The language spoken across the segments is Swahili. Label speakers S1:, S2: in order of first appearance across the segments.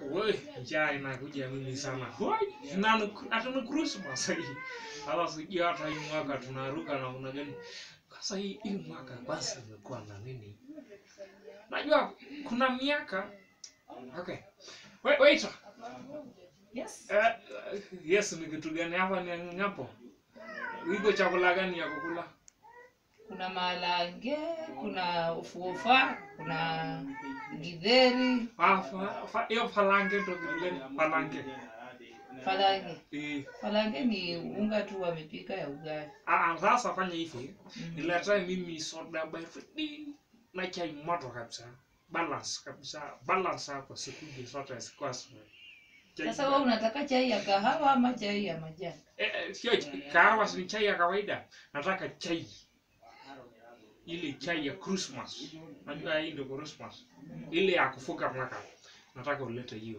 S1: we njaa inakuja mimi sana Wai, na ni- hata ni Christmas hii sasa sijui hata hii mwaka tunaruka na una gani sasa hii hii mwaka basi imekuwa na nini najua kuna miaka okay wait wait
S2: Yes.
S1: uh, yes ni kitu gani hapa ni ngapo iko chakula gani ya kukula
S2: Kuna malange, kuna ufuofa, kuna githeri,
S1: Ah, fa- fa- hiyo falange ndo kitu gani falange
S2: falange.
S1: eh
S2: Falange ni unga tu wamepika ya ugali.
S1: ah sasa fanya hivi
S2: Mm.
S1: niletee mimi soda baridi na chai moto kabisa balance kabisa balance hapo sikuje sote sikwasi
S2: Sasa wewe unataka chai ya kahawa ama chai ya majani?
S1: eh, eh, sio ch- kahawa si ni chai ya kawaida nataka chai ile chai ya Christmas najua hii ndio Christmas ile ya kufunga mwaka nataka ulete hiyo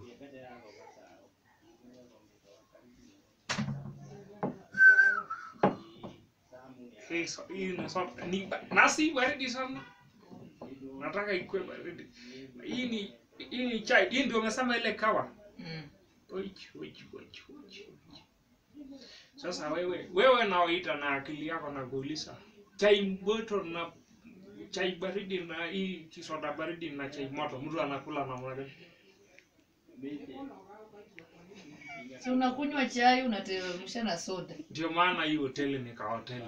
S1: Hii so- hii ni soda ni ba- nasi baridi sana nataka ikue baridi hii ni hii ni chai hii ndio umesema ile kawa
S2: Mm.
S1: Oich, oich, oich, oich, oich. Sasa wewe wewe naoita na akili yako na kuuliza chai moto na chai baridi na hii kisoda baridi na chai moto, mtu anakula namna gani?
S2: Si unakunywa chai unateremsha na soda.
S1: Ndio maana hii hoteli ni ka hoteli.